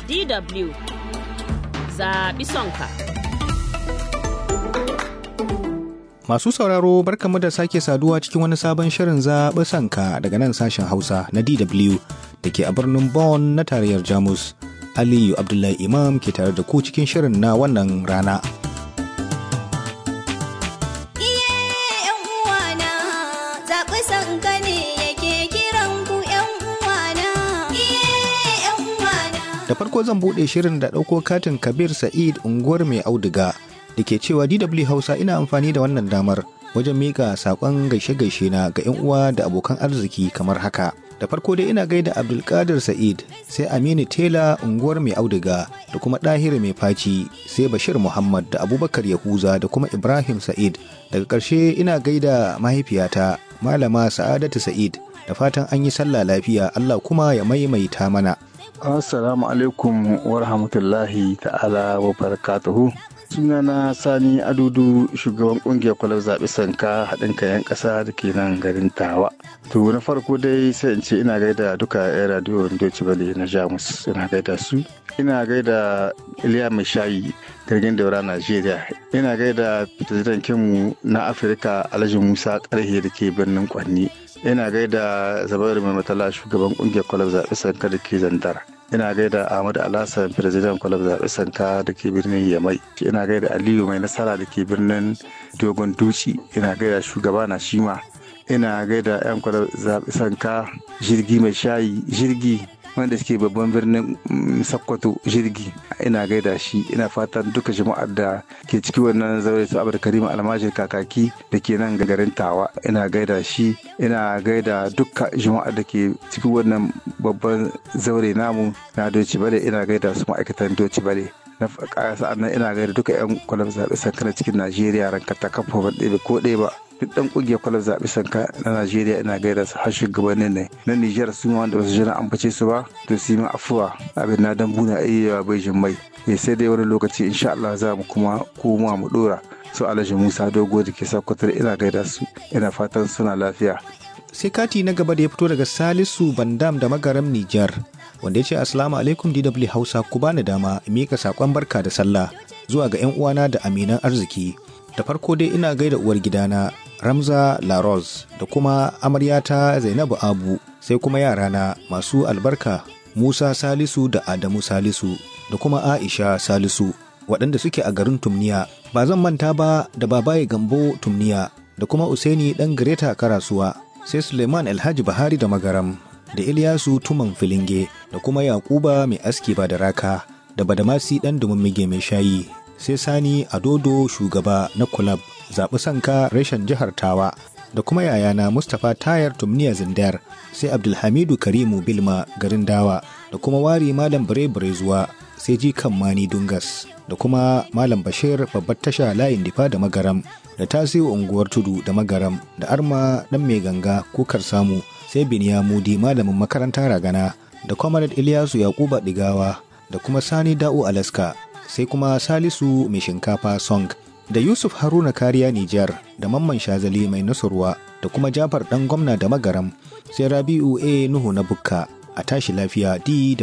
DW zaɓi sonka. Masu sauraro barkamu da sake saduwa cikin wani sabon shirin zaɓi sanka daga nan sashen Hausa na DW da ke a birnin Bonn na tarayyar Jamus. Aliyu Abdullahi Imam ke tare da ku cikin shirin na wannan rana. Da farko zan buɗe shirin da ɗauko katin Kabir Sa'id unguwar mai auduga da ke cewa DW Hausa ina amfani da wannan damar wajen miƙa saƙon gaishe-gaishe na ga 'yan uwa da abokan arziki kamar haka. Da farko dai ina gaida Abdulkadir Sa'id sai Aminu Tela unguwar mai auduga da kuma Ɗahir mai faci sai Bashir Muhammad da Abubakar Yahuza da kuma Ibrahim Sa'id. Daga ƙarshe ina gaida mahaifiyata Malama Sa'adatu Sa'id da fatan an yi sallah lafiya Allah kuma ya maimaita mana. Assalamu alaikum wa rahmatullahi ta'ala wa barakatuhu. Sunana Sani Adudu shugaban kungiyar kwalar zaɓe sanka haɗin kayan ƙasa da ke nan garin Tawa. To na farko dai sai in ce ina gaida duka 'yan radiyo Deutsche Welle na Jamus ina gaida su. Ina gaida Iliya Mai Shayi jirgin daura Najeriya. Ina gaida fitattun kinmu na Afirka Alhaji Musa Karhe da ke birnin Kwanni. ina gaida zabairu mai matala shugaban kungiyar kwalab zaɓe sanka da ke zandar ina gaida ahmadu alhassan firzidan kwalab zaɓe sanka da ke birnin yamai ina gaida aliyu mai nasara da ke birnin dogon duci ina gaida shugaba na shima ina gaida yan kwalab zaɓe sanka jirgi mai shayi jirgi wanda suke babban birnin sakkwato jirgi ina gaida shi ina fatan duka jama'ar da ke ciki wannan zaure su abu karima almajir kakaki da ke nan garin tawa ina gaida shi ina gaida duka jama'ar da ke ciki wannan babban zaure namu na doci bale ina gaida su ma'aikatan doci bale na sa'annan ina gaida duka yan kwalam zaɓe sankana cikin najeriya ranka ta kafa ban ɗebe ko ɗaya ba duk dan kungiyar kwalar zaɓe sanka na najeriya ina gaida su har shugabannin ne na nijar su ma wanda ba su jira ambace su ba to su yi afuwa abin na dan buna iya bai jin mai sai dai wani lokaci insha Allah za mu kuma koma mu dora su alhaji musa dogo da ke sakwatar ina gaida su ina fatan suna lafiya sai kati na gaba da ya fito daga salisu bandam da magaram nijar wanda ya ce assalamu alaikum dw hausa ku bani dama mika sakon barka da sallah zuwa ga yan uwana da aminan arziki da farko dai ina gaida uwar gidana Ramza Laros da kuma amaryata Zainabu Abu sai kuma yarana masu albarka Musa Salisu da Adamu Salisu da kuma Aisha Salisu waɗanda suke a garin Tumniya ba zan manta ba da babaye Gambo Tumniya da kuma Usaini ɗan Greta Karasuwa sai Suleiman Alhaji Bahari da Magaram da Ilyasu Tuman Filinge da kuma Yakuba mai aski ba da raka da Badamasi ɗan Dumumige mai shayi sai Sani Adodo shugaba na kulab zaɓi sanka reshen jihar tawa da kuma yayana mustapha tayar tumniya zindar sai abdulhamidu karimu bilma garin dawa da kuma wari malam bare zuwa sai jikan mani dungas da kuma malam bashir babbar tasha layin difa da magaram da tasiru unguwar tudu da magaram da arma dan mai ganga kukar samu sai biniya mudi malamin makaranta ragana da kwamarat ilyasu yakuba digawa da kuma sani da'u alaska sai kuma salisu mai shinkafa song da Yusuf Haruna Kariya Nijar da Mamman Shazali mai nasurwa da kuma Jafar ɗan gwamna da magaram sai Rabi'u A Nuhu na Bukka a tashi lafiya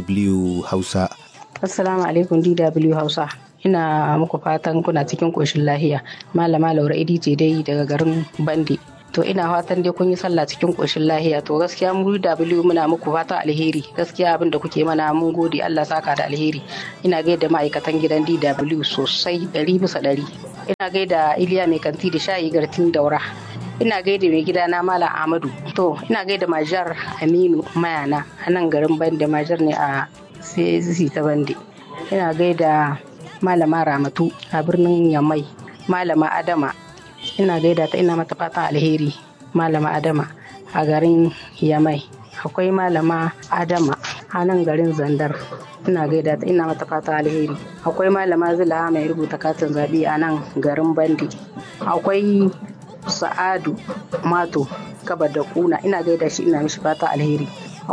DW Hausa. Assalamu alaikum DW Hausa. Ina muku fatan kuna cikin ƙoshin lahiya. Malama Laura Idi ce dai daga garin Bande. To ina fatan dai kun yi sallah cikin ƙoshin lahiya. To gaskiya mu DW muna muku fatan alheri. Gaskiya abin da kuke mana mun gode Allah saka da alheri. Ina gaida ma'aikatan gidan DW sosai ɗari bisa ɗari. ina gaida iliya mai kanti da shayi gartin daura ina gaida mai gida na malam amadu to ina gaida majar aminu mayana a nan garin bande majar ne a sai ta bande ina gaida malama ramatu a birnin yamai malama adama ina gaida ta ina mata fatan alheri malama adama a garin yamai akwai malama adama a nan garin zandar ina gaida ta ina mata fata alheri akwai malama zila mai rubuta katin zaɓe a nan garin bandi akwai sa'adu mato kaba da kuna ina gaida shi ina mishi fata alheri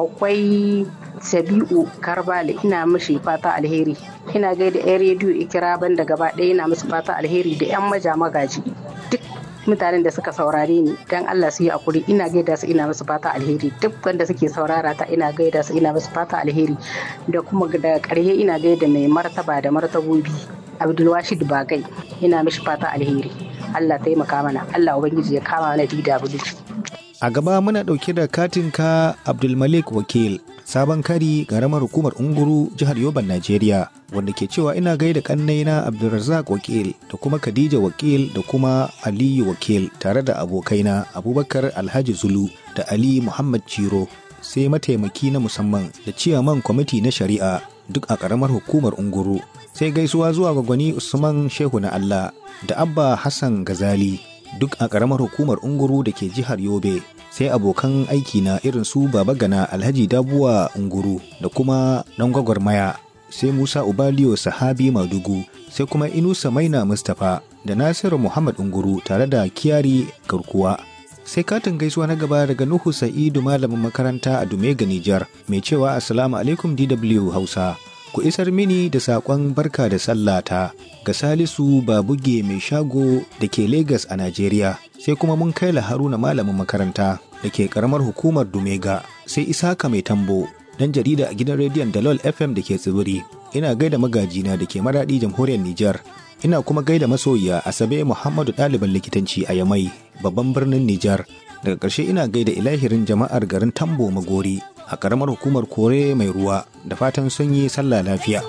akwai sabi'u karbale ina mishi fata alheri ina gaida yan rediyo ikira banda gaba ɗaya ina musu fata alheri da yan maja magaji duk mutanen da suka saurare ni dan Allah su yi hakuri ina gaida su ina musu fata alheri duk wanda suke saurara ta ina gaida su ina musu fata alheri da kuma da ƙarshe ina gaida mai martaba da martabobi Abdulwashid Bagai ina mishi fata alheri Allah taimaka mana Allah ubangiji ya kama mana DW A gaba muna ɗauke da katinka Abdulmalik Wakil, sabon kari ƙaramar hukumar Unguru jihar Yoban Najeriya, wanda ke cewa ina gaida ƙannaina Abdulrazak Wakil da kuma Khadija Wakil da kuma Aliyu Wakil tare da abokaina Abubakar Alhaji Zulu da Ali Muhammad Ciro, sai mataimaki na musamman da ciyaman kwamiti na shari'a duk a ƙaramar hukumar Unguru. Sai gaisuwa zuwa ga gwani Usman Shehu na Allah da Abba Hassan Gazali. duk a ƙaramar hukumar unguru da ke jihar yobe sai abokan aiki na irin su baba gana alhaji dabuwa unguru da kuma ɗan gwagwarmaya sai musa ubaliyo sahabi madugu sai kuma inusa maina mustapha da nasiru muhammad unguru tare da kiyari garkuwa sai katin gaisuwa na gaba daga nuhu sa'idu malamin makaranta a dumega nijar mai cewa assalamu alaikum dw hausa ku isar mini da saƙon barka da sallata ga salisu babuge mai shago da ke Legas a Najeriya sai kuma mun kai haruna malamin makaranta da ke karamar hukumar Dumega sai Isaka mai tambo dan jarida a gidan rediyon Dalol FM da ke tsibiri ina gaida magajina da ke maradi jamhuriyar Nijar ina kuma gaida masoyiya Asabe Muhammadu ɗaliban likitanci a Yamai babban birnin Nijar daga ƙarshe ina gaida ilahirin jama'ar garin Tambo Magori a ƙaramar hukumar Kore mai ruwa da fatan sun yi sallah lafiya.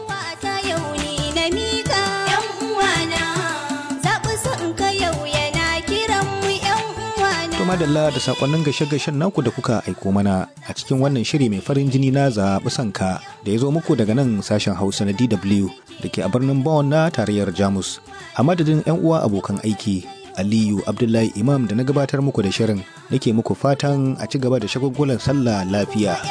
To madalla da sakonnin gashe-gashen naku da kuka aiko mana a cikin wannan shiri mai farin jini na zaɓi sanka da ya zo muku daga nan sashen Hausa na DW da ke a birnin Bonn na tarayyar Jamus. A madadin 'yan uwa abokan aiki Aliyu Abdullahi Imam da na gabatar muku da shirin nake muku fatan a ci gaba da shagulgulan sallah lafiya.